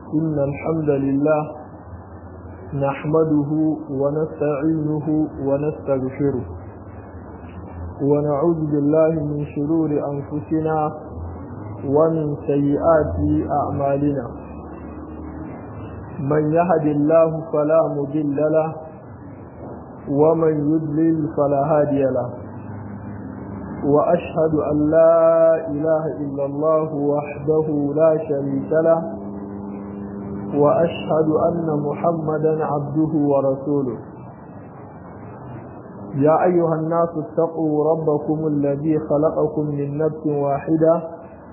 إن الحمد لله نحمده ونستعينه ونستغفره ونعوذ بالله من شرور أنفسنا ومن سيئات أعمالنا من يهد الله فلا مضل له ومن يضلل فلا هادي له وأشهد أن لا إله إلا الله وحده لا شريك له وأشهد أن محمدا عبده ورسوله يا أيها الناس اتقوا ربكم الذي خلقكم من نفس واحدة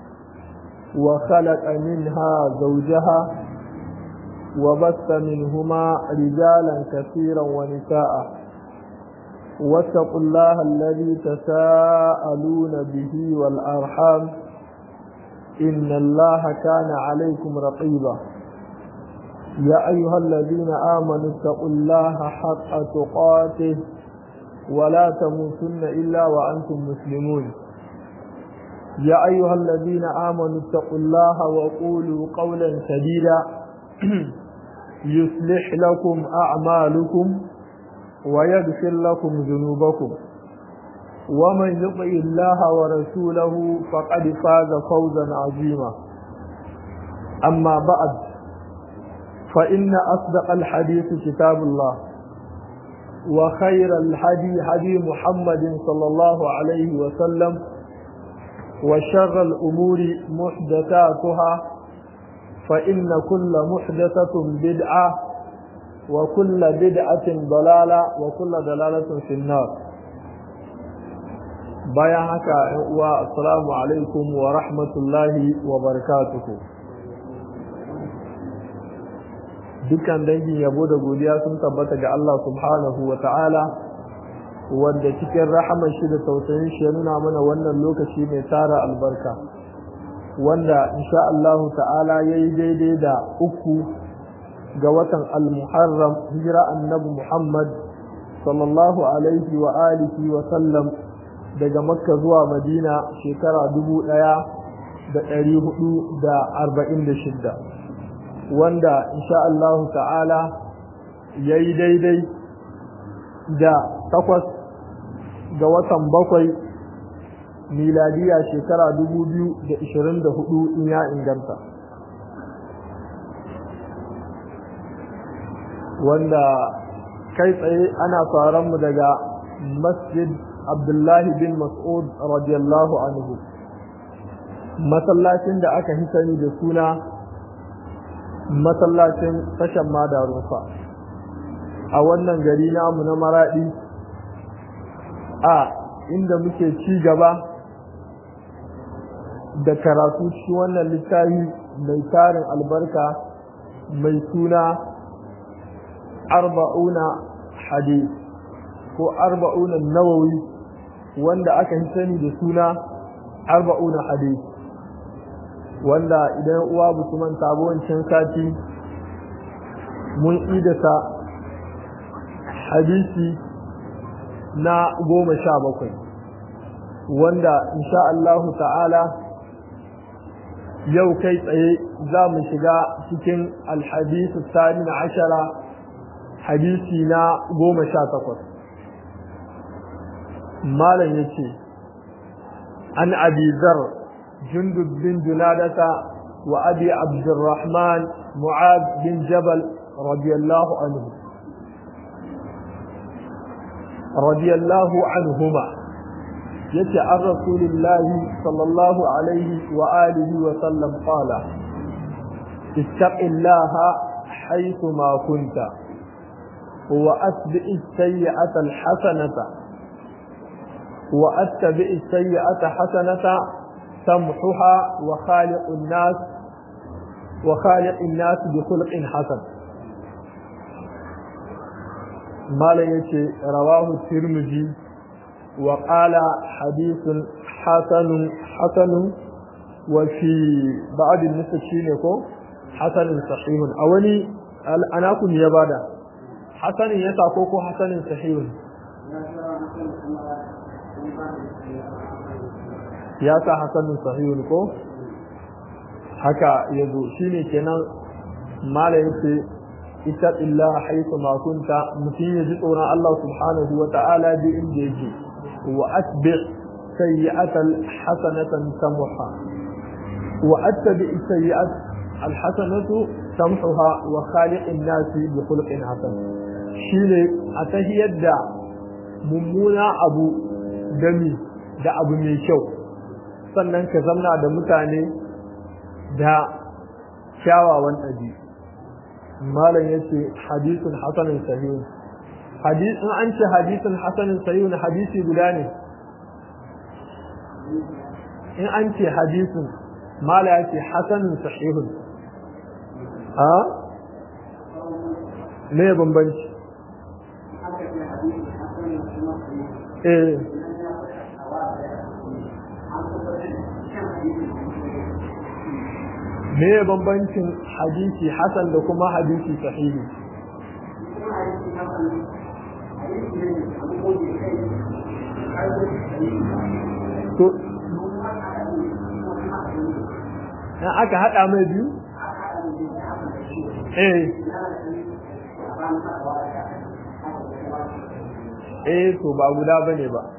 وخلق منها زوجها وبث منهما رجالا كثيرا ونساء واتقوا الله الذي تساءلون به والأرحام إن الله كان عليكم رقيبا يا أيها الذين آمنوا اتقوا الله حق تقاته ولا تموتن إلا وأنتم مسلمون يا أيها الذين آمنوا اتقوا الله وقولوا قولا سديدا يصلح لكم أعمالكم ويغفر لكم ذنوبكم ومن يطع الله ورسوله فقد فاز فوزا عظيما أما بعد فإن أصدق الحديث كتاب الله وخير الحدي حدي محمد صلى الله عليه وسلم وشر الأمور محدثاتها فإن كل محدثة بدعة وكل بدعة ضلالة وكل ضلالة في النار bayan haka uwa assalamu alaikum wa rahmatullahi wa barakatuhu dukkan dangin yabo da godiya sun tabbata ga Allah subhanahu wa ta'ala wanda cikin rahamar shi da tausayin shi ya nuna mana wannan lokaci mai tara albarka wanda insha Allah ta'ala yayi daidai da uku ga watan al-muharram hijira annabi Muhammad sallallahu alaihi wa alihi wa sallam daga makka zuwa madina shekara dubu ɗaya da ɗari hudu da arba'in da shidda wanda insha Allah ta'ala ya yi daidai da takwas ga watan bakwai miladiya shekara dubu biyu da ishirin da hudu in ya inganta wanda kai tsaye ana faran mu daga masjid abdullahi bin mas'ud radiyallahu anhu masallacin da aka hisani da suna masallacin tashan madarufa a wannan gari namu na maradi a inda muke ci gaba da karatu shi wannan littafi mai tarin albarka mai suna arba'una hadith ko arba'una nawawi wanda aka yi sani da suna arba'una hadith wanda idan uwa mutumin wancan sati mun idasa hadisi na goma sha bakwai wanda insha Allahu ta'ala yau kai tsaye za mu shiga cikin alhadisu sani na ashara hadisi na goma sha takwas malam ya ce an abizar jundub bin junadata wa abi abdurrahman mu'ad bin jabal radiyallahu anhu radiyallahu anhuma yace an rasulillahi sallallahu alaihi wa alihi wa sallam qala ittaqillaha haythu ma kunta وأتبع السيئة الحسنة وأتبع السيئة حسنة تمحها وخالق الناس وخالق الناس بخلق حسن ما يشي رواه الترمذي وقال حديث حسن حسن وفي بعض النسخ حسن صحيح أولي أنا كن يبادا hasanin ya sako ko hasanin sahihun ya sa hasanin sahihun ko haka ya zo shi ne kenan mala yace ita illa haythu ma kunta mutum ya ji tsoron Allah subhanahu wa ta'ala bi inda yake wa atbi sayyi'atal hasanatan tamha wa attabi sayyi'at al hasanatu tamhuha wa khaliqin nasi bi khuluqin hasan shine a tahiyar da mummuna abu dami da abu mai kyau sannan ka zamna da mutane da kyawawan ɗabi malam ya ce hadisun hasanin sahihun hadisun an ce hadisun hasanin sahihun hadisi guda ne in an ce hadisun mala ya ce hasanin sahihun ha me bambanci eh me ya bambancin hadisi hasan da kuma hadisi sahihi to na aka hada mai biyu eh eh to ba guda bane ba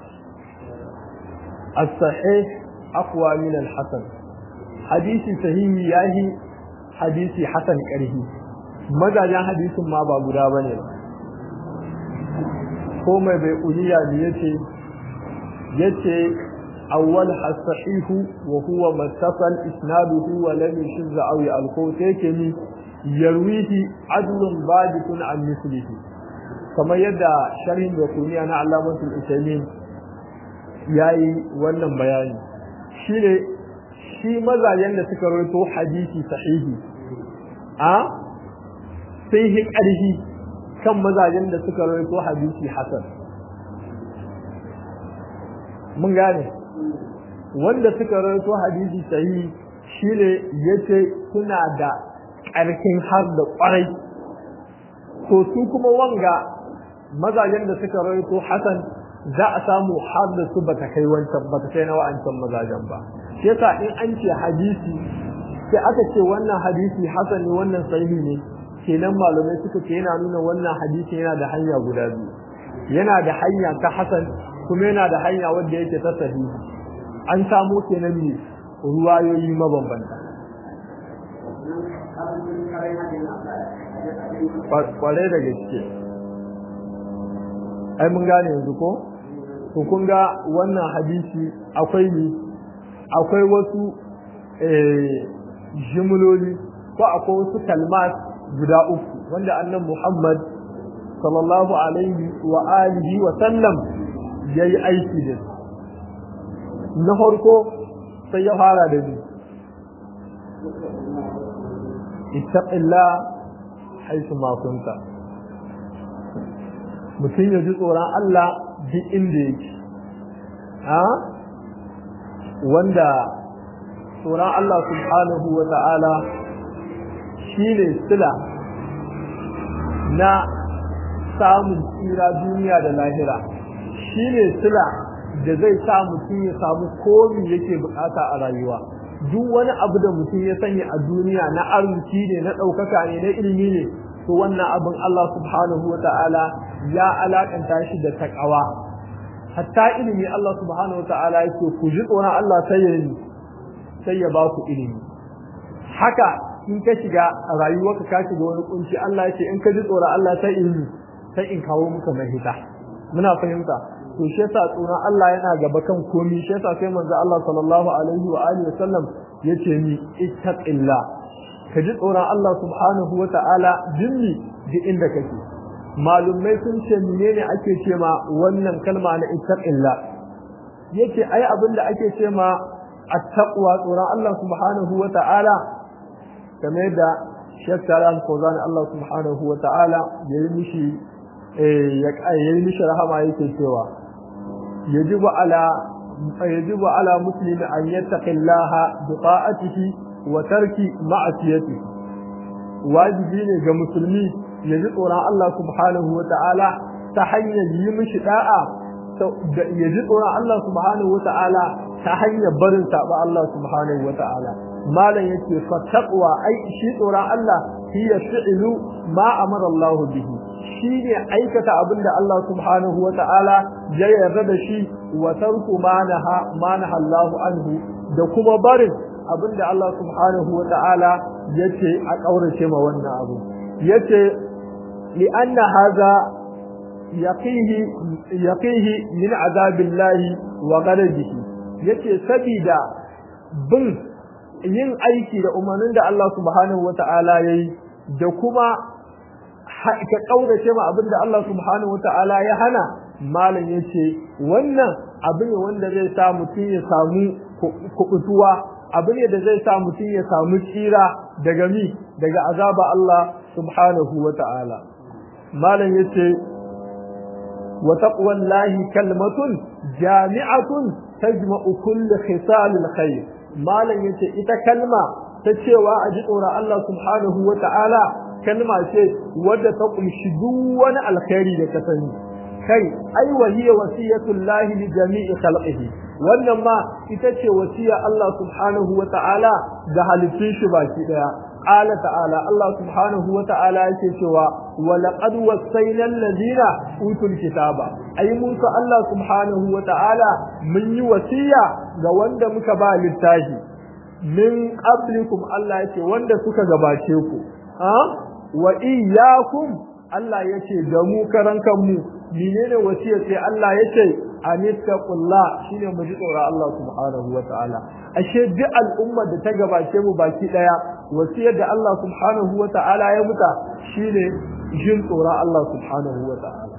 as-sahih aqwa min al-hasan hadisi sahihi yahi hadisi hasan karhi mazajen hadisin ma ba guda bane ba ko mai bai uliya ne yace yace awwal as-sahihu wa huwa mattasal isnaduhu wa lam yashz aw al-qawt yake ni yarwihi adlun baditun an mislihi kamar yadda sharhin da kuniya na Allamatul Usaimin yayi wannan bayani shine shi mazajen da suka rawaito hadisi sahihi a sai hi ƙarfi kan mazajen da suka rawaito hadisi hasan mun gane wanda suka rawaito hadisi sahihi shine yace suna da ƙarfin har da ƙwarai to su kuma wanga mazajen da suka rawaito hasan za a samu har da su bata kai wancan bata kai na wa'ancan mazajen ba shi yasa in an ce hadisi sai aka ce wannan hadisi hasan ne wannan sahihi ne kenan malamai suka ce yana nuna wannan hadisi yana da hanya guda biyu yana da hanya ta hasan kuma yana da hanya wanda yake ta sahihi an samo kenan ne ruwayoyi mabambanta kwarai da gaske ai mun gane yanzu ko to kun ga wannan hadisi akwai ni akwai wasu jimloli ko akwai wasu kalmat guda uku wanda annan Muhammad sallallahu alaihi wa alihi wa sallam yayi aiki da na farko sai ya fara da ni ittaqillah haisu ma kunta mutum ya ji tsoron Allah duk inda yake ha wanda tsoron Allah subhanahu wa ta'ala shi ne sila na samun tsira duniya da lahira shi ne sila da zai sa mutum ya samu komi yake bukata a rayuwa duk wani abu da mutum ya sanya a duniya na arziki ne na ɗaukaka ne na ilimi ne to wannan abin Allah subhanahu wa ta'ala ya alakanta shi da takawa hatta ilimi Allah subhanahu wa ta'ala yake ku ji tsoron Allah sai ya yi sai ya ba ku ilimi haka in ka shiga a rayuwarka ka shiga wani kunci Allah ya ce in ka ji tsoron Allah sai ilimi sai in kawo muka mahita muna fahimta to shi yasa tsoron Allah yana gaba kan komi shi yasa sai manzo Allah sallallahu alaihi wa alihi wasallam yace ni ittaqillah ka ji tsoron Allah subhanahu wa ta'ala jinni duk inda kake malumai sun ce menene ake ce ma wannan kalma na ittaqillah yace ai abin da ake ce ma attaqwa tsoron Allah subhanahu wa ta'ala kamar da Sheikh Salam Kozan Allah subhanahu wa ta'ala yayi mishi ya yayi mishi rahama yake cewa yajibu ala yajibu ala muslimi an yattaqillaha bi ta'atihi wa tarki ma'asiyatihi wajibi ne ga musulmi ya ji tsoron Allah subhanahu wa ta'ala ta hanyar yi mishi da'a ya ji tsoron Allah subhanahu wa ta'ala ta hanyar barin saba Allah subhanahu wa ta'ala malam yake fa taqwa ai shi tsoron Allah hiya fi'lu ma amara Allah bihi shine aikata abinda Allah subhanahu wa ta'ala ya yarda da shi wa tarku ma naha ma naha Allah anhu da kuma barin abinda Allah subhanahu wa ta'ala yace a kaurace ma wannan abu yace li anna hadha yaqihi yaqihi min azabillahi wa ghadabihi yace sabida bin yin aiki da umarnin da Allah subhanahu wa ta'ala yayi da kuma ka kaurace ma abinda Allah subhanahu wa ta'ala ya hana malam yace wannan abu ne wanda zai sa mutum ya samu kubutuwa abu ne da zai sa mutum ya samu tsira daga mi daga azaba Allah subhanahu wa ta'ala malam yace wa taqwallahi kalmatun jami'atun tajma'u kulli khisalil khair malam yace ita kalma ta cewa a ji tsoron Allah subhanahu wa ta'ala kalma ce wadda ta kunshi duk wani alkhairi da ka sani kai ai wahiya wasiyatul lahi li jami'i khalqihi wannan ma ita ce wasiya Allah subhanahu wa ta'ala ga halittun shi baki daya qala ta'ala Allah subhanahu wa ta'ala yake cewa wa laqad wasayna alladhina utul kitaba ai mun ka Allah subhanahu wa ta'ala mun yi wasiya ga wanda muka ba littafi min qablikum Allah yake wanda suka gabace ku ha wa iyyakum Allah yace da mu karan kanmu menene wasiyar sai Allah yace anittaqullah shine mu ji tsoron Allah subhanahu wa ta'ala ashe duk al'umma da ta gabace mu baki daya wasiyar da Allah subhanahu wa ta'ala ya muta shine jin tsoron Allah subhanahu wa ta'ala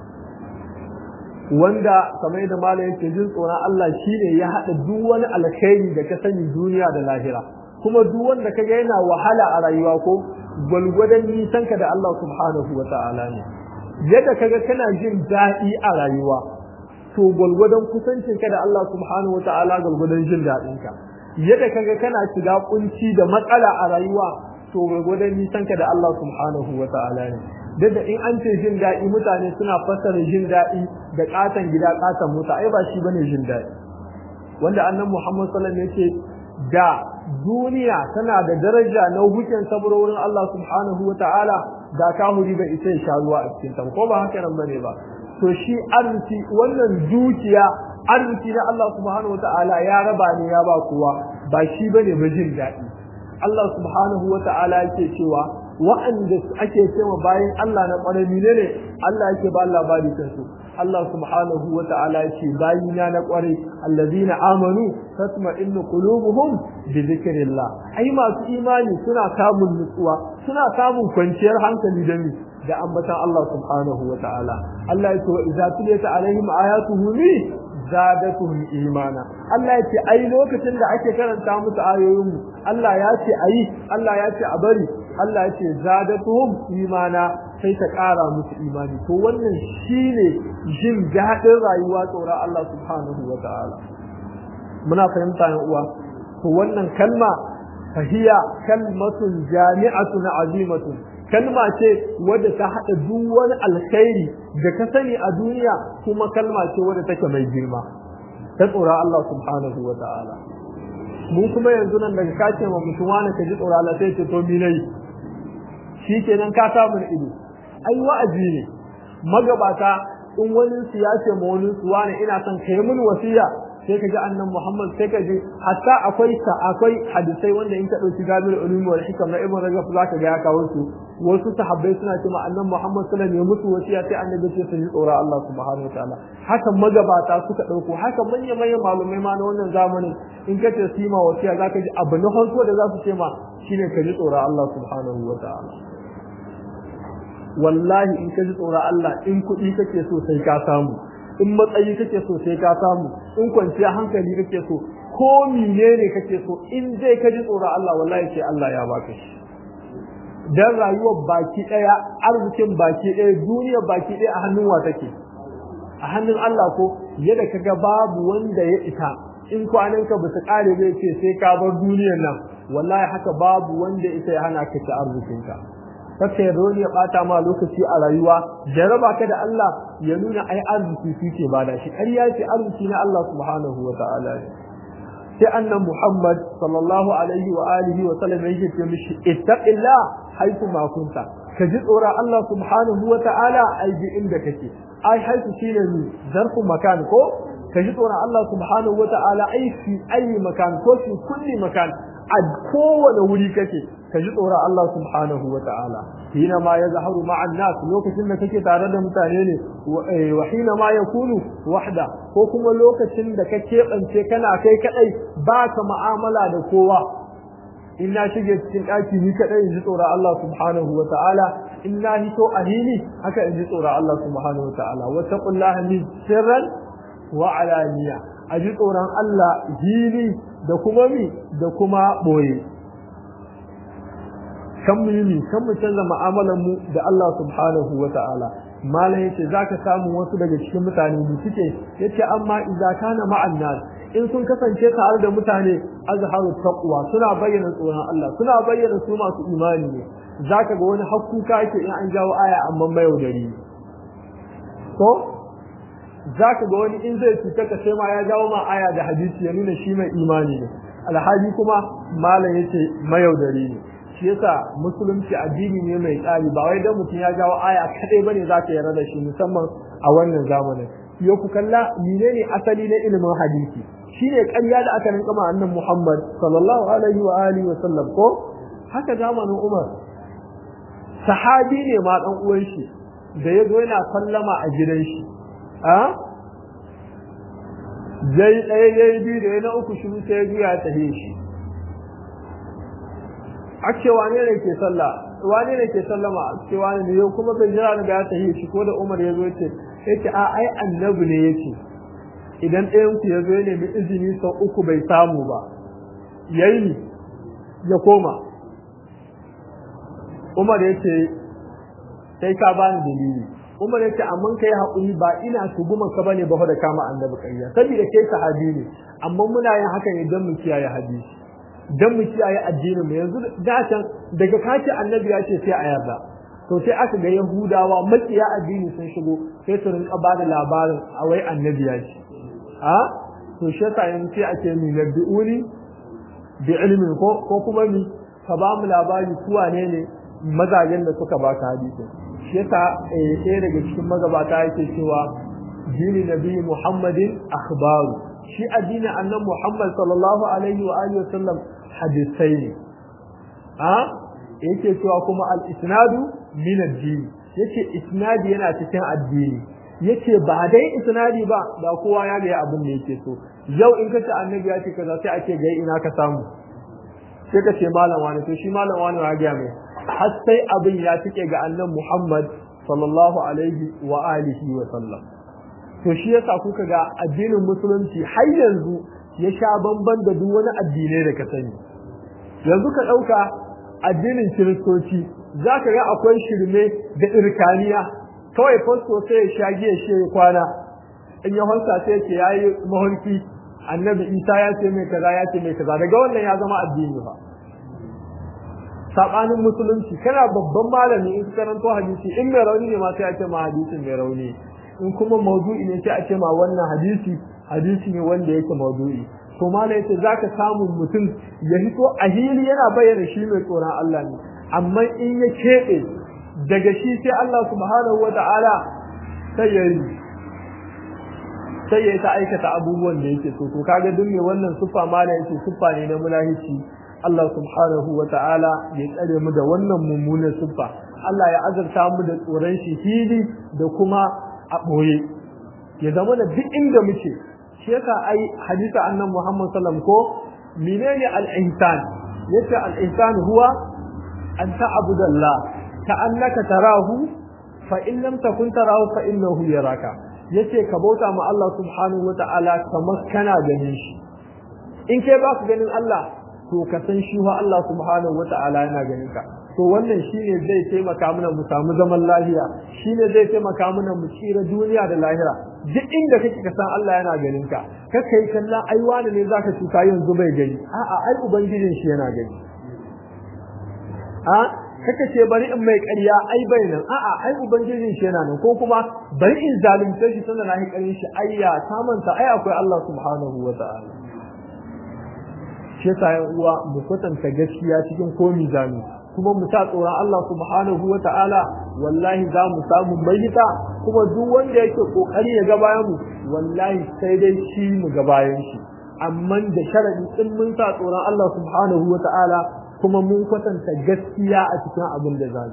wanda kamar da malam yake jin tsoron Allah shine ya hada duk wani alkhairi da ka sani duniya da lahira kuma duk wanda kaga yana wahala a rayuwa ko gwalgwadon nisanka da Allah subhanahu wa ta'ala ne yadda kaga kana jin daɗi a rayuwa to gwalgwadon kusancinka da Allah subhanahu wa ta'ala gwalgwadon jin daɗinka yadda kaga kana shiga kunci da matsala a rayuwa to gwalgwadon nisanka da Allah subhanahu wa ta'ala ne da in an ce jin daɗi mutane suna fassara jin daɗi da ƙaton gida ƙaton mota ai ba shi bane jin daɗi wanda annan Muhammad sallallahu alaihi wasallam yace da duniya tana da daraja na hukuncin saboda wurin Allah subhanahu wa ta'ala da kahuri bai isa ya sha ruwa a cikin ta ko ba haka nan bane ba to shi arziki wannan dukiya arziki na Allah subhanahu wa ta'ala ya raba ne ya ba kowa ba shi bane ba jin daɗi Allah subhanahu wa ta'ala yake cewa wa'anda ake cewa bayan Allah na ƙwarai ne Allah yake ba labari kansu Allah subhanahu wa ta'ala yake bayina na ƙwarai allazina amanu tatma'innu qulubuhum bi dhikrillah ai masu imani suna samun nutsuwa suna samun kwanciyar hankali da ni da ambatan Allah subhanahu wa ta'ala Allah yake wa idza tuliyat alaihim ayatuhu li zadatuhum imana Allah ya ce ai lokacin da ake karanta musu ayoyin mu Allah ya ce ayi Allah ya ce a bari Allah ya ce zadatuhum imana sai ta ƙara musu imani to wannan shine jin daɗin rayuwa tsoron Allah subhanahu wa ta'ala muna fahimta yan uwa to wannan kalma fahiya kalmatun jami'atun azimatun kalma ce wadda ta haɗa duk wani alkhairi da ka sani a duniya kuma kalma ce wadda take mai girma ta tsoron Allah subhanahu wa ta'ala mu kuma yanzu nan daga kace ma mutum wani ka ji tsoron Allah sai ce to mi nayi shi kenan ka samu ido ai wa'azi ne magabata in wani su ya ce ma wani su wani ina son kai mun wasiya sai ka ji annan Muhammad sai ka ji hatta akwai ta akwai hadisai wanda in ka dauki Jabir ulumi wal hikam na Ibn Rajab zaka ga ya kawo su wasu sahabbai suna cewa annan Muhammad sallallahu alaihi wasallam ya musu wasiya sai annabi ce su ji tsoron Allah subhanahu wa ta'ala haka magabata suka dauko haka manyan manyan malumai ma na wannan zamanin in ka ce su ma wasiya zaka ji abu na farko da za su ce ma shine ka ji tsoron Allah subhanahu wa ta'ala wallahi in ka ji tsoron Allah in kuɗi kake so sai ka samu in matsayi kake so sai ka samu in kwanciya hankali kake so ko menene kake so in dai ka ji tsoron Allah wallahi sai Allah ya baka shi dan rayuwar baki daya arzikin baki daya duniyar baki daya a hannun wa take a hannun Allah ko yadda kaga babu wanda ya ita in kwananka ba su kare bai ce sai ka bar duniyar nan wallahi haka babu wanda ita ya hana ka ci arzikinka kake ya ya bata ma lokaci a rayuwa jaraba ka da Allah ya nuna ai arziki suke bada shi ƙarya ce arziki na Allah subhanahu wa ta'ala ne sai annan Muhammad sallallahu alaihi wa alihi wa sallam yake ce mishi ittaqillah haitu ma kunta ka ji tsoron Allah subhanahu wa ta'ala ai bi inda kake ai haitu shine ni zarfu makan ko ka ji tsoron Allah subhanahu wa ta'ala ai fi ayi makan ko fi kulli makan a kowane wuri kake ka ji tsoron Allah subhanahu wa ta'ala hina ma ya zaharu ma'an nas lokacin da kake tare da mutane ne wa hina ma ya kunu wahda ko kuma lokacin da ka keɓance kana kai kaɗai ba ka ma'amala da kowa in na shige cikin ɗaki ni kaɗai in ji tsoron Allah subhanahu wa ta'ala in na hito a hili haka in ji tsoron Allah subhanahu wa ta'ala wa taqullaha min sirran wa alaniya a ji tsoron Allah hili da kuma mi da kuma ɓoye kan mu yi kan mu canza mu'amalar mu da Allah subhanahu wa ta'ala malam yace zaka samu wasu daga cikin mutane da suke yace amma idza kana ma'an nas in sun kasance tare da mutane azharu taqwa suna bayyana tsoron Allah suna bayyana su masu imani ne zaka ga wani hakkuka yake in an jawo aya amma mai yaudari to zaka ga wani in zai cuta ka sai ma ya jawo ma aya da hadisi ya nuna shi mai imani ne alhaji kuma malam yace mayaudari ne shi yasa musulunci addini ne mai tsari ba wai dan mutum ya jawo aya kadai bane za ka yarda da shi musamman a wannan zamanin yo ku kalla menene asali na ilimin hadisi shine ƙarya da aka rinka ma annabi Muhammad sallallahu alaihi wa alihi wa sallam ko haka zamanin Umar sahabi ne ma dan uwan shi da yazo yana sallama a gidan shi a zai ɗaya yayi biyu da na uku shi sai ya juya ta shi a ce wane ne ke sallah wane ne ke sallama a ce wane ne yau kuma bai jira da ya tahi shi ko da Umar ya zo ce yace a ai annabi ne yace idan ɗayan ku ya zo ya nemi izini sau uku bai samu ba yayi ya koma Umar yace sai ka bani dalili Umar yace amma kai haƙuri ba ina tuguma ka bane ba da kama annabi ƙarya saboda kai sahabi ne amma muna yin haka ne don mu kiyaye hadisi dan mu kiyaye addinin mu yanzu da can daga kace annabi ya ce sai a yarda to sai aka ga yahudawa makiya addini sun shigo sai su rinka ba da labarin a wai annabi ya ce a to shi yasa yanzu sai ake mi nabbi'uni bi ilmin ko ko kuma mi ka ba mu labari su wane ne mazajen da suka baka hadisi shi yasa ɗaya daga cikin magabata yake cewa dini nabi muhammadin akhbaru shi addinin annabi muhammad sallallahu alaihi wa alihi wasallam hadisai ne a yake cewa kuma al-isnadu min ad-din yace isnadi yana cikin addini yace ba dai isnadi ba da kowa ya ga abin da yake so yau in kace annabi ya ce kaza sai ake ga ina ka samu sai ka ce malam wani to shi malam wani ya ga mai har sai abin ya tike ga annabi Muhammad sallallahu alaihi wa alihi wa sallam to shi yasa kuka ga addinin musulunci har yanzu ya sha bamban da duk wani addinai da ka sani yanzu ka ɗauka addinin kiristoci za ka ga akwai shirme da irkaniya kawai fasto sai ya sha giya shi ya kwana in ya hansa sai ce ya yi mahulki annabi isa ya ce mai kaza ya ce mai kaza daga wannan ya zama addini ba saɓanin musulunci kana babban malami in ka karanto hadisi in mai rauni ne ma sai a ce ma hadisin mai rauni in kuma maudu'i ne sai a ce ma wannan hadisi hadisi ne wanda yake maudu'i to mala yace zaka samu mutum ya hito a hili yana bayyana shi mai tsoron Allah ne amma in ya keɓe daga shi sai Allah subhanahu wata'ala sai ya yi sai ya ta aikata abubuwan da yake so to kaga duk mai wannan siffa mala yace siffa ne na mulahici Allah subhanahu wata'ala ya tsare mu da wannan mummunan siffa Allah ya azurta mu da tsoron shi hili da kuma a ɓoye ya zama da duk inda muke shi yasa ai hadisa annan Muhammad sallam ko menene al-ihsan yace al-ihsan huwa an ta'budu Allah ka annaka tarahu fa in lam takun tarahu fa innahu yaraka yace ka bauta ma Allah subhanahu wata'ala kamar kana ganin shi in kai ba ka ganin Allah to ka san shi wa Allah subhanahu wata'ala yana ganin ka to wannan shine zai taimaka mana mu samu zaman lafiya shine zai taimaka mana mu tsira duniya da lahira duk inda kake ka san Allah yana ganin ka kaka yi kalla ai wani ne zaka cuta yanzu bai gani a'a ai ubangijin shi yana gani a kaka ce bari in mai ƙarya ai bai nan a'a ai ubangijin shi yana nan ko kuma bari in zalunce shi tunda na yi ƙarin shi ayya ta manta ai akwai Allah subhanahu wa ta'ala shi yasa yan uwa mu kwatanta gaskiya cikin komi zamu kuma mu sa tsoron Allah subhanahu wa ta'ala wallahi za mu samu mahita kuma duk wanda yake kokari ya ga bayan mu wallahi sai dai shi mu ga bayan shi amma da sharadi in mun sa tsoron Allah subhanahu wa ta'ala kuma mun kwatanta gaskiya a cikin abin da zamu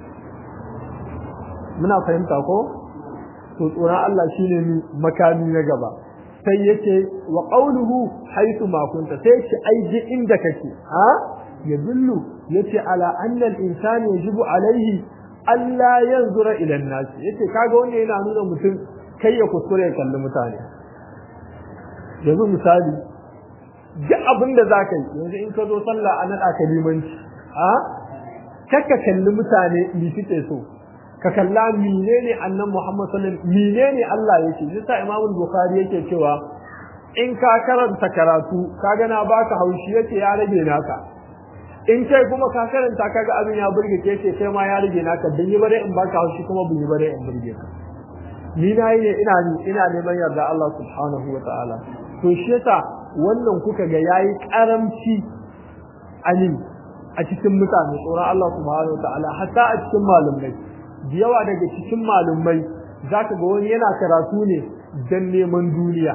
muna fahimta ko to tsoron Allah shine makami na gaba sai yace wa qawluhu haythu ma kunta sai yace ai ji inda kake ha yadullu yace ala anna al-insani yajibu alaihi alla yanzura ila an-nas yace kaga wannan yana nuna mutum kai ya kuskure ya kalli mutane yanzu misali duk abin da zaka yi yanzu in ka zo sallah a nada ka limanci ha kakka kalli mutane ni suke so ka kalla menene annan Muhammad sallallahu alaihi wasallam menene Allah yake yasa Imam Bukhari yake cewa in ka karanta karatu kaga na baka haushi yake ya rage naka in kai kuma ka karanta kaga abin ya burge ke ce sai ma ya rage naka dan yi bare in baka haushi kuma bin yi bare in burge ka ni na yi ne ina ina neman yarda Allah subhanahu wa ta'ala to shi yasa wannan kuka ga yayi karamci alim a cikin mutane tsoron Allah subhanahu wa ta'ala hatta a cikin malumai da yawa daga cikin malumai zaka ga wani yana karatu ne dan neman duniya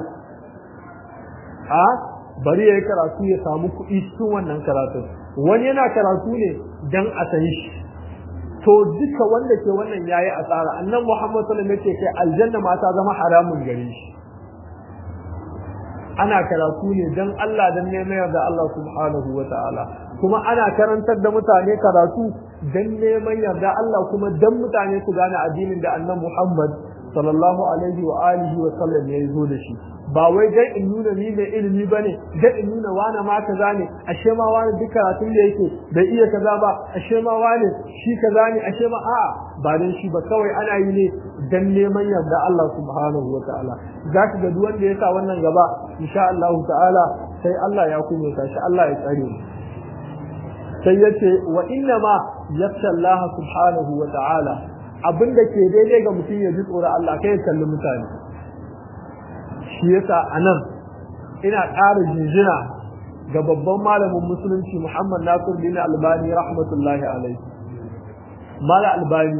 a bari yayi karatu ya samu kuɗi cikin wannan karatun wani yana karatu ne dan a san shi to duka wanda ke wannan yayi asara annan Muhammad sallallahu alaihi wasallam yake kai aljanna ma ta zama haramun gare shi ana karatu ne dan Allah dan neman yarda Allah subhanahu wataala kuma ana karantar da mutane karatu dan neman yarda Allah kuma dan mutane su gane addinin da annan Muhammad sallallahu alaihi wa alihi wa sallam ya zo da shi ba wai dai in nuna ni mai ilimi bane dai in nuna wani ma kaza ne ashe ma wani duk karatun da yake bai iya kaza ba ashe ma wani shi kaza ne ashe ma a'a ba dan shi ba kawai ana yi ne dan neman yarda Allah subhanahu wa ta'ala zaka ga duk wanda ya sa wannan gaba insha Allah ta'ala sai Allah ya kuma shi Allah ya tsare mu sai yace wa inna ma yakhsha Allah subhanahu wa ta'ala abinda ke daidai ga mutum ya ji tsoron Allah kai ya kalli mutane shi yasa anan ina ƙara jinjina ga babban malamin musulunci Muhammad Nasir bin Albani rahmatullahi alaihi mala albani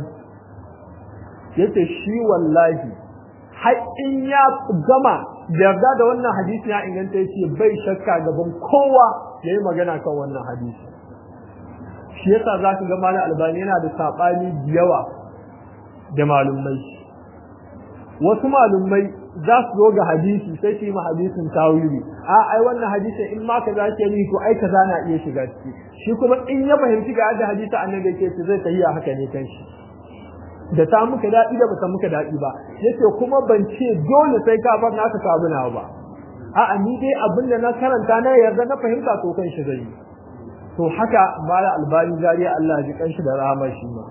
yace shi wallahi har in ya gama yarda da wannan hadisi ya inganta yace bai shakka gaban kowa yayi magana kan wannan hadisi shi yasa zaka ga mala albani yana da sabani da yawa da malumai wasu malumai za su zo ga hadisi sai su yi ma hadisin tawili a ai wannan hadisin in ma kaza ke ni to ai kaza na iya shiga ciki shi kuma in ya fahimci ga yadda hadisi annabi yake ce zai tahiya haka ne kan shi da ta muka daɗi da bata muka daɗi ba yace kuma ban ce dole sai ka bar naka samu nawa ba a'a ni dai abin da na karanta na yarda na fahimta to kan shi zai yi to haka mala albani zariya Allah ji kanshi da rahama shi ma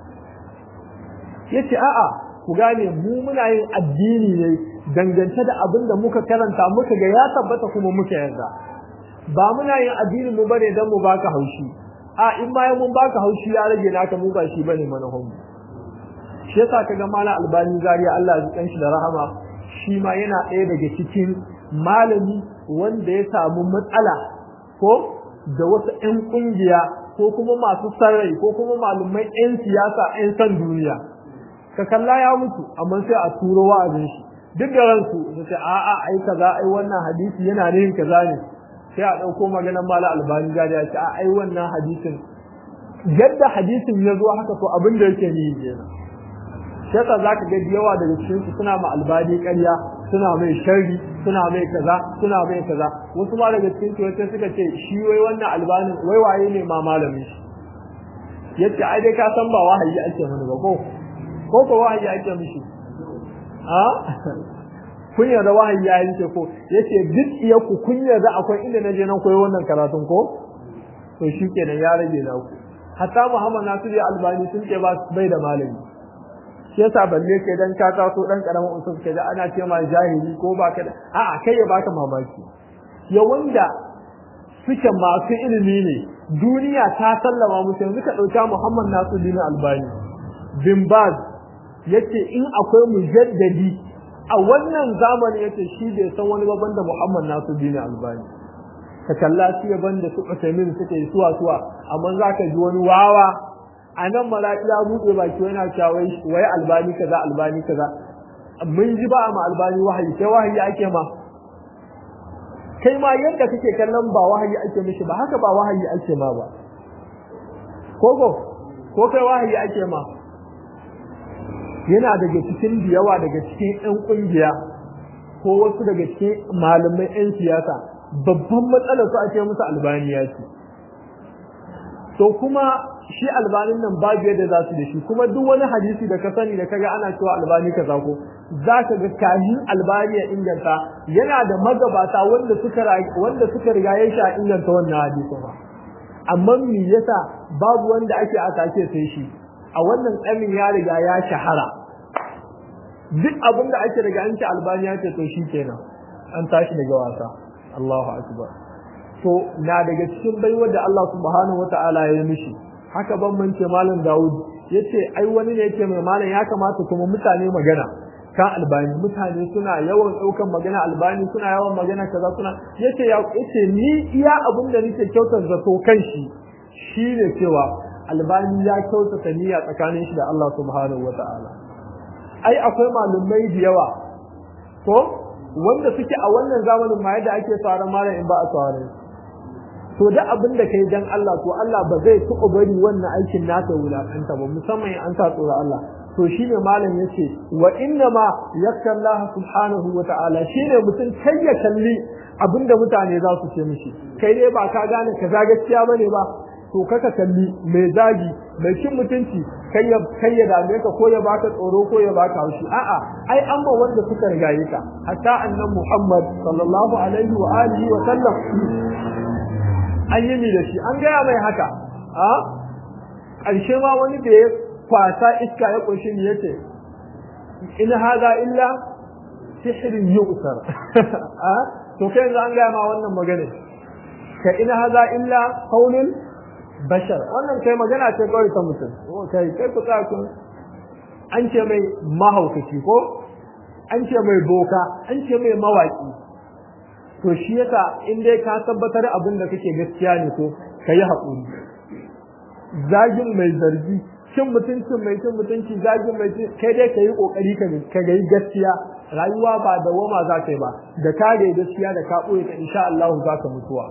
yace a'a ku gane mu muna yin addini ne dangance da abin da muka karanta muka ga ya tabbata kuma muka yarda ba muna yin addinin mu bane dan mu baka haushi a in bayan mun baka haushi ya rage naka mu ba shi bane manahon mu shi yasa kaga malam albani zariya Allah ya kan shi da rahama shi ma yana ɗaya daga cikin malami wanda ya samu matsala ko da wasu ƴan kungiya ko kuma masu sarrai ko kuma malumai ƴan siyasa ƴan san duniya ka kalla ya mutu amma sai a turo wa'azin shi duk da ransu su ce a'a ai kaza ai wannan hadisi yana da yin kaza ne sai a dauko maganar mala albani gari ya ce a ai wannan hadisin yadda hadisin ya zo haka to abin da yake ni kenan sai ka zaka ga yawa daga cikin su suna ma albani ƙarya suna mai sharri suna mai kaza suna mai kaza wasu ma daga cikin su wata suka ce shi wai wannan albanin wai waye ne ma malamin shi yace ai dai ka san ba wahayi ake mana ba ko ko ko wahayi ake mishi a kun yarda wahayi ya yanke ko yace duk iya ku kun yarda akwai inda na je nan koyi wannan karatun ko to shikenan ya rage na ku hatta Muhammad Nasiru Albani sun ce ba bai da malami shi yasa balle kai dan ka taso dan karamin usul kai da ana ce ma jahili ko ba ka da a'a kai ya baka mamaki ya wanda suke masu ilimi ne duniya ta sallama musu yanzu ka dauka Muhammad Nasiru Albani bin Baz yace in akwai mujaddadi a wannan zamani yace shi bai san wani babban da Muhammad Nasiruddin Albani ka kalla su yaban da su Usaimin suka yi suwa suwa amma za ka ji wani wawa a nan malaki ya buɗe baki yana cewa wai albani kaza albani kaza mun ji ba ma albani wahayi sai wahayi ake ma kai ma yadda kake kallon ba wahayi ake mishi ba haka ba wahayi ake ma ba koko ko kai wahayi ake ma yana daga cikin da yawa daga cikin ƴan ƙungiya ko wasu daga cikin malamai ƴan siyasa babban matsalar su ake musu albaniya ce to kuma shi albanin nan babu yadda za su da shi kuma duk wani hadisi da ka sani da kaga ana cewa albani kaza ko za ka ga kahin albani ya inganta yana da magabata wanda suka wanda suka riga ya sha inganta wannan hadisi ba amma me yasa babu wanda ake atake sai shi a wannan tsamin ya riga ya shahara duk abin da ake riga an ce albani ya ce to shi kenan an tashi daga wasa Allahu akbar to na daga cikin baiwar da Allah subhanahu wataala ya yi mishi haka ban mance malam Dawud yace ai wani ne yake mai malam ya kamata kuma mutane magana kan albani mutane suna yawan daukan magana albani suna yawan magana kaza suna yace ya yace ni iya abin da nake kyautar zato kan shi shine cewa albani ya kyautata niyya tsakanin shi da Allah subhanahu wataala ai akwai malumai da yawa ko wanda suke a wannan zamanin ma yadda ake tsaron malam in ba a tsaron to da abin da kai dan Allah to Allah ba zai tuɓa bari wannan aikin naka wulakanta ba musamman an sa tsoron Allah to shine malam yace wa inna ma yakka Allah subhanahu wa ta'ala shine mutum kai ya kalli abinda mutane za su ce mishi kai dai ba ka gane kaza gaskiya bane ba to kaka kalli mai zagi mai cin mutunci kai ya kai ya dame ka ko ya baka tsoro ko ya baka haushi a'a ai an ba wanda suka rigaye ka hatta annan Muhammad sallallahu alaihi wa alihi wa sallam an yi da shi an gaya mai haka a ƙarshe ma wani da ya kwasa iska ya ƙunshi ni yace in haza illa sihrin yu'sar a to kai yanzu an gaya ma wannan magana ka in haza illa qaulul bashar wannan kai magana ce kawai ta mutum kai kai ku tsaya kun an ce mai mahaukaci ko an ce mai boka an ce mai mawaki to shi yasa in dai ka tabbatar abin da kake gaskiya ne ko ka yi haƙuri zagin mai zargi cin mutuncin mai cin mutunci zagin mai cin kai dai ka yi ƙoƙari ka ga yi gaskiya rayuwa ba da wama za ka yi ba da ka ga gaskiya da ka ɓoye ka insha Allah za ka mutuwa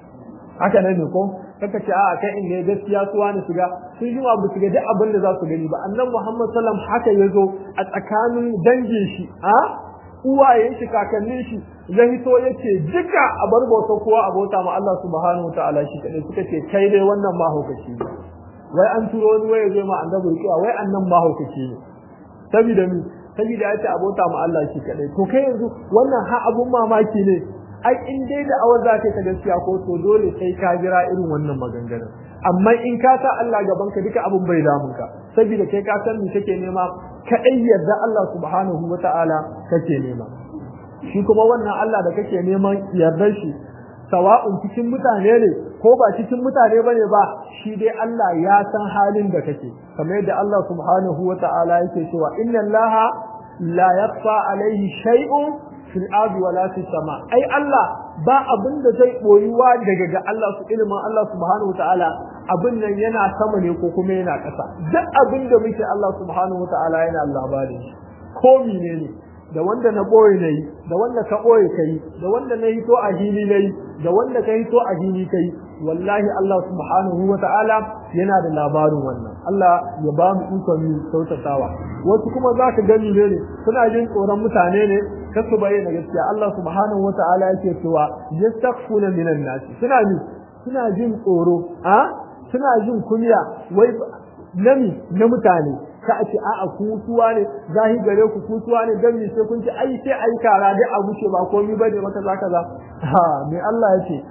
haka nan ne ko kaka ce a kai in ga gaskiya su wani su ga sun yi wa su ga duk abin da za su gani ba annan Muhammad sallam haka ya zo a tsakanin dangin shi a uwayen shi kakannin shi ya hito yace duka a bar bauta kowa a bauta ma Allah subhanahu wataala shi kadai suka ce kai dai wannan mahaukaci ne wai an turo wani waye zai ma annabi rukiya wai annan mahaukaci ne saboda mi saboda ya ce a bauta ma Allah shi kadai to kai yanzu wannan ha abun mamaki ne ai in dai da awar za ta gaskiya ko to dole sai ka jira irin wannan maganganun amma in ka sa Allah gaban ka duka abun bai damun ka saboda kai ka san me kake nema kadai yarda Allah subhanahu wataala kake nema shi kuma wannan Allah da kake neman yardar shi sawa'un cikin mutane ne ko ba cikin mutane bane ba shi dai Allah ya san halin da kake kamar yadda Allah subhanahu wata'ala yake cewa inna Allaha la yakhfa alaihi shay'un fil ardi wala fis sama ai Allah ba abin da zai boyuwa daga ga Allah su ilimin Allah subhanahu wata'ala abin nan yana sama ne ko kuma yana ƙasa duk abin da muke Allah subhanahu wata'ala yana labarin ko menene da wanda na ɓoye na yi da wanda ka ɓoye ka yi da wanda na hito a hili na yi da wanda ka hito a hili ka yi wallahi Allah subhanahu wa ta'ala yana da labarin wannan Allah ya ba mu ikon mu sautatawa wasu kuma za ka gani ne suna jin tsoron mutane ne ka su bayyana gaskiya Allah subhanahu wa ta'ala yake cewa yastaghfuna minan nasi suna ni suna jin tsoro a suna jin kunya wai nami na mutane ka a ce a'a kutuwa ne zahi gare ku kutuwa ne dan me sai kun ce ai sai ai kara dai a wuce ba komai bane maka za kaza ha me Allah ya ce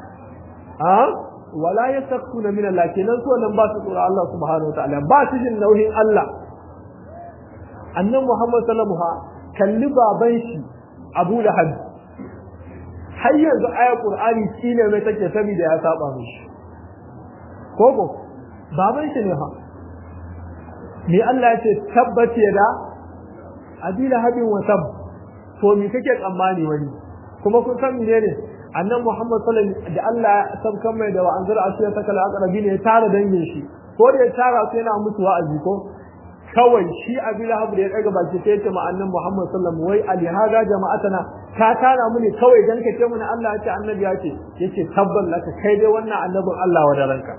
ha wala yastakuna min Allah kenan so nan ba su tsora Allah subhanahu wa ta'ala ba su jin nauyin Allah annan Muhammad sallallahu alaihi kalli baban shi Abu Lahab har yanzu ayar Qur'ani shine mai take saboda ya saba mishi koko baban shi ne ha me Allah ya ce tabbace da abila habin wa tab to me kake tsammani wani kuma kun san menene annan Muhammad sallallahu alaihi da Allah ya sabkan mai da wa anzar asiya ta kala aqrabi ne ya tara dangin shi ko da ya tara su yana musu wa'azi ko kawai shi abi lahab da ya daga baki sai ya ce ma annan Muhammad sallallahu alaihi wai ali haga jama'atana ka tara mu ne kawai dan ka ce mu Allah ya ce annabi ya ce yace tabbal laka kai dai wannan annabin Allah wa da ranka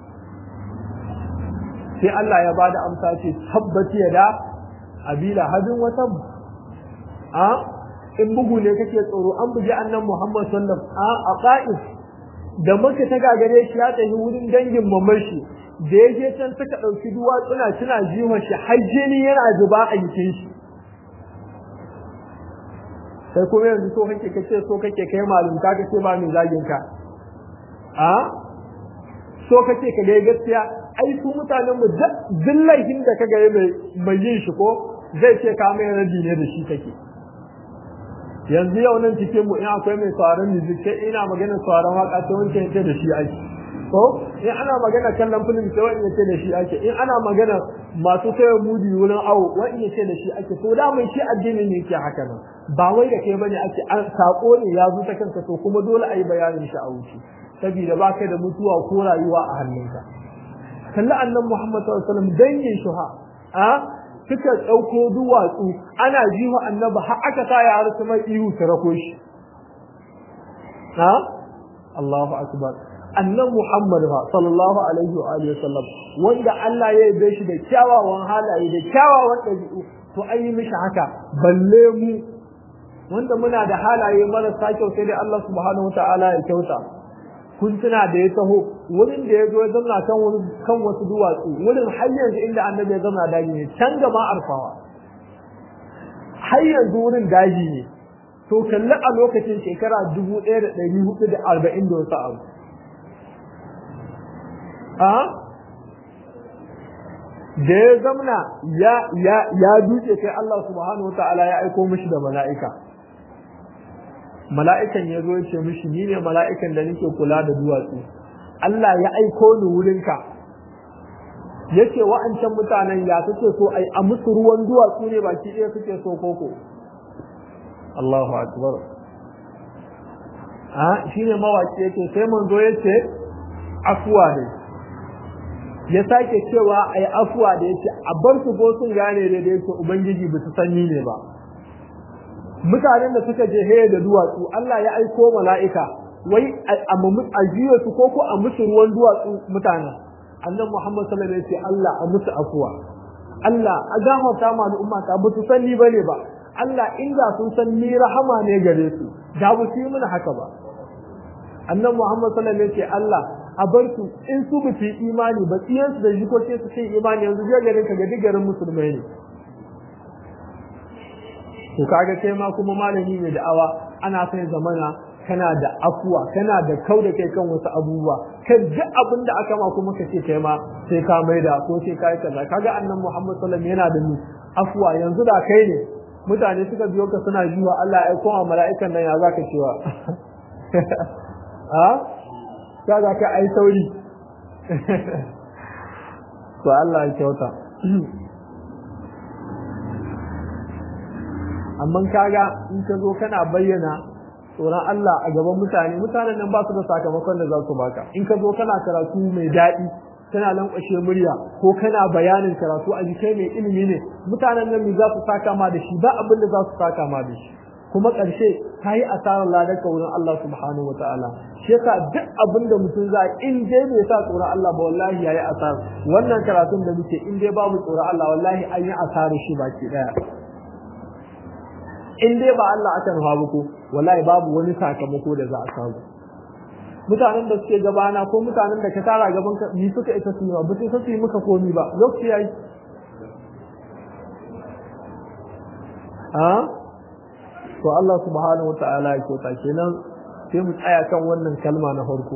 sai Allah ya bada amsa ce tabbati ya da abi lahabin wata a in bugu ne kake tsoro an buji annan Muhammad sallallahu a qa'is da maka ta gagare shi ya tafi wurin dangin mamar shi da ya je can suka dauki duwatsuna suna jiwa shi har jini yana zuba a jikin shi sai kuma yanzu so kake kace so kake kai malum ka kace ba mai zagin ka a so kake ka ga gaskiya ai su mutanen mu dillahin da kaga mai mai yin shi ko zai ce ka mai rabi ne da shi kake yanzu yau nan cikin mu in akwai mai sauraron music sai ina magana sauraron waka sai wani yace da shi ake ko in ana magana kallon film sai wani yace da shi ake in ana magana masu sayar mudi wurin awo wani yace da shi ake to da mai shi addini ne yake haka nan ba wai da kai bane ake an sako ne ya zo ta kanka to kuma dole a yi bayanin shi a wuce saboda ba kai da mutuwa ko rayuwa a hannunka kalli annan Muhammad sallallahu alaihi wasallam dangin shuha a suka ɗauko duwatsu ana ji wa annaba har aka sa ya harsu mai ihu su rako shi ha Allahu akbar annan Muhammad fa sallallahu alaihi wa alihi wasallam wanda Allah ya yabe shi da kyawawan halaye da kyawawan ɗabi'u to an yi mishi haka balle mu wanda muna da halaye marasa kyau sai dai Allah subhanahu wa ta'ala ya kyauta kun tuna da ya taho wurin da ya zo ya zauna kan kan wasu duwatsu wurin har yanzu inda annabi ya zauna daji ne can gama arfawa har yanzu wurin daji ne to kalli a lokacin shekara dubu ɗaya da ɗari hudu da arba'in da wasu abu a da ya zamna ya ya ya duke sai Allah subhanahu wa ta'ala ya aiko mishi da mala'ika mala'ikan ya zo ya ce mishi ni ne mala'ikan da nake kula da duwatsu Allah ya aiko ni wurinka ya ce wa'ancan mutanen ya suke so ai a musu ruwan duwatsu ne baki ɗaya suke so koko Allahu akbar a shi ne mawaki yake sai manzo ya ce afuwa ne ya sake cewa ai afuwa da yake a bar su ko sun gane da yake ubangiji ba su sanyi ne ba mutanen da suka je heye da duwatsu Allah ya aiko mala'ika wai a jiya su ko ko a musu ruwan duwatsu mutanen annan Muhammad sallallahu alaihi wasallam Allah a musu afuwa Allah a gafarta ma al'umma ta ba su sanni bane ba Allah inda sun san ni rahama ne gare su da ba su yi mana haka ba annan Muhammad sallallahu alaihi wasallam Allah a bar su in su ba su yi imani ba tsiyan su da jikokin su sai imani yanzu je garin ka ga digarin musulmai ne to kaga kai ma kuma malami mai da'awa ana sai zamana kana da afuwa kana da kau da kai kan wasu abubuwa kan duk abin da aka ma kuma ka ce kai ma sai ka maida ko sai ka yi kaza kaga annan Muhammad sallallahu alaihi yana da ni afuwa yanzu da kai ne mutane suka biyo ka suna jiwa Allah ya aiko wa mala'ikan nan ya zaka cewa a ka za ka ai sauri to Allah ya kyauta amma kaga in ka zo kana bayyana tsoron Allah a gaban mutane mutanen nan ba su da sakamakon da za su baka in ka zo kana karatu mai daɗi kana lankwashe murya ko kana bayanin karatu a jikai mai ilimi ne mutanen nan za su saka ma da shi ba abin da za su saka ma da shi kuma ƙarshe ka yi asarar ladarka wurin Allah subhanahu wa ta'ala shi yasa duk abin da mutum za in dai bai sa tsoron Allah ba wallahi yayi asar wannan karatun da muke in dai babu tsoron Allah wallahi an yi asarar shi baki daya in dai ba Allah aka nufa ba ko wallahi babu wani sakamako da za a samu mutanen da suke gabana ko mutanen da ka tara gaban ka ni suka isa su yi ba su su yi muka komi ba lokaci yayi a to Allah subhanahu wa ta'ala ya kyauta kenan sai mu tsaya kan wannan kalma na farko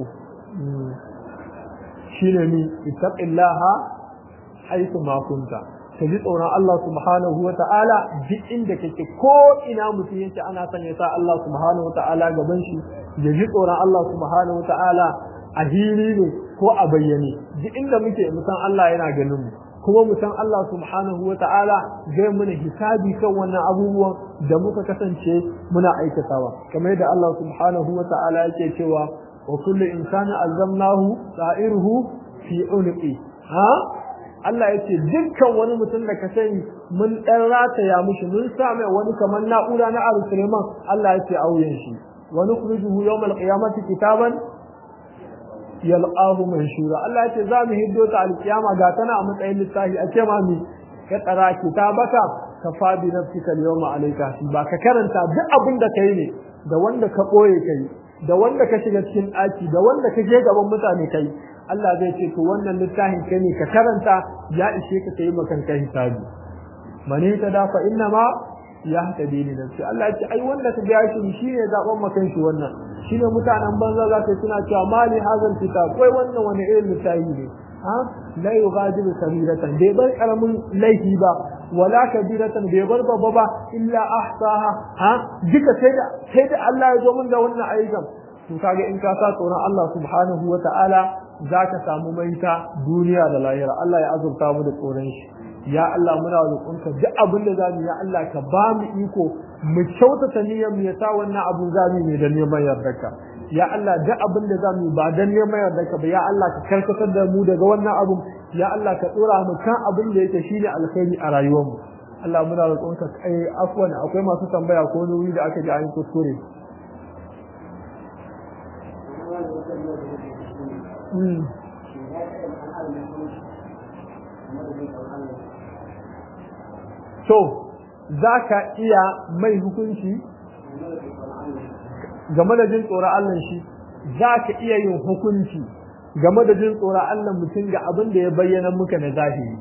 shine ni ittaqillaha haythu ma kunta ka ji tsoron Allah subhanahu wa ta'ala duk inda kake ko ina mutum yake ana son ya sa Allah subhanahu wa ta'ala gaban shi ya ji tsoron Allah subhanahu wa ta'ala a hili ne ko a bayyane duk inda muke musan Allah yana ganin mu kuma mu san Allah subhanahu wa ta'ala zai muna hisabi kan wannan abubuwan da muka kasance muna aikatawa kamar yadda Allah subhanahu wa ta'ala yake cewa wa kullu insani alzamnahu sa'iruhu fi unqi ha Allah yace dukkan wani mutum da ka sani mun dan rataya mushi mun sa mai wani kamar na'ura na Abu Sulaiman Allah yace auyen shi wa nukhrijuhu yawmal qiyamati kitaban yalqahu manshura Allah yace za mu hiddo ta alkiyama ga tana a matsayin littafi a ce ma mi ka tsara kitabaka ka fadi nafsika al-yawma alayka ba ka karanta duk abin da kai ne da wanda ka boye kai da wanda ka shiga cikin ɗaki da wanda ka je gaban mutane kai Allah zai ce to wannan littafin kai ne ka karanta ya ishe ka kai makan kai hisabi mani ta da fa inna ma ya hadi ni nafsi Allah ya ce ai wanda ka ga shi shine zaben makan shi wannan shine mutanen banza za ka suna cewa mali hazal kitab wai wannan wani irin littafi ne ha la yughadiru kabiratan bai bar karamin laifi ba wala kabiratan bai bar babba ba illa ahsaha ha duka sai da sai da Allah ya zo mun da wannan ayyukan to kage in ka sa tsoron Allah subhanahu wata'ala zaka samu maita duniya da lahira Allah ya azurta mu da tsoron shi ya Allah muna roƙonka duk abin da zamu ya Allah ka ba mu iko mu kyautata niyyar mu ya sa wannan abu zamu ne da neman yardarka ya Allah duk abin da zamu ba dan neman yardarka ba ya Allah ka karkatar da mu daga wannan abu ya Allah ka tsora mu kan abin da yake shine alkhairi a rayuwar mu Allah muna roƙonka kai afwan akwai masu tambaya ko wuri da aka ji an kuskure to za ka iya mai hukunci game da jin tsoron Allah shi za ka iya yin hukunci game da jin tsoron Allah mutum ga abin da ya bayyana muka na zahiri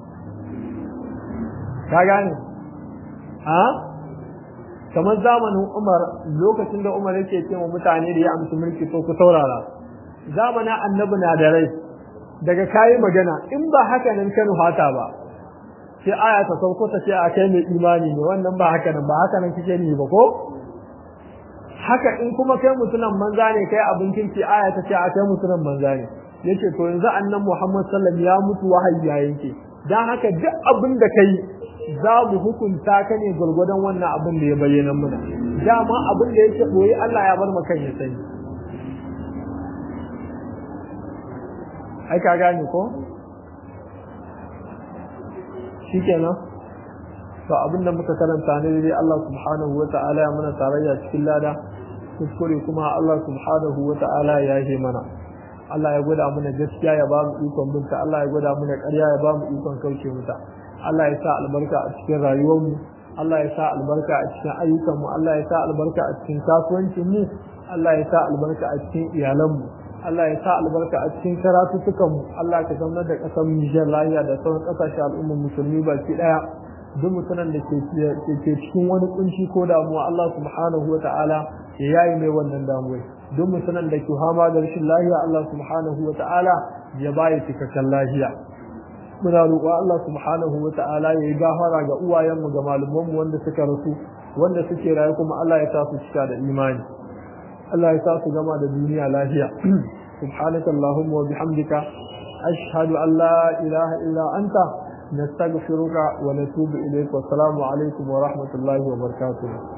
ka gane ha kamar zamanin Umar lokacin da Umar yake ce wa mutane da ya amsa mulki to ku saurara zamanin annabi na da rai daga kayi magana in ba haka nan kanu hata ba sai aya ta sauko ta ce a kai mai imani ne wannan ba haka nan ba haka nan kike ni ba ko haka in kuma kai mutunan manza ne kai abin kirki aya ta ce a kai mutunan manza ne yace to yanzu annan Muhammad sallallahu ya mutu wahayi ya yanke dan haka duk abin da kai za mu hukunta ka ne gurgurdan wannan abin da ya bayyana muna dama abin da yake boye Allah ya bar maka ya sani ai ka gane ko shikenan to abinda muka karanta ne dai Allah subhanahu wata'ala ya mana tarayya cikin lada kuskure kuma Allah subhanahu wata'ala ya yi mana Allah ya gwada mana gaskiya ya ba mu ikon binta Allah ya gwada mana ƙarya ya ba mu ikon kauce mata Allah ya sa albarka a cikin rayuwar mu Allah ya sa albarka a cikin ayyukan mu Allah ya sa albarka a cikin kasuwancin mu Allah ya sa albarka a cikin iyalan mu Allah ya sa albarka a cikin karatutukan mu Allah ka zama da kasar Nijar lafiya da sauran kasashe al'ummar musulmi baki daya duk mutanen da ke ke cikin wani kunci ko damuwa Allah subhanahu wa ta'ala ya yayi mai wannan damuwa duk mutanen da ke hama da rashin lafiya Allah subhanahu wa ta'ala ya bayi cikakken lafiya muna roƙo Allah subhanahu wa ta'ala ya yi gafara ga uwayenmu ga malumanmu wanda suka rasu wanda suke rayu kuma Allah ya sa su cika da imani Allah ya sa su gama da duniya lafiya subhanaka allahumma wa bihamdika ashhadu an la ilaha illa anta nastaghfiruka wa natubu ilayk wa assalamu alaikum wa rahmatullahi wa barakatuh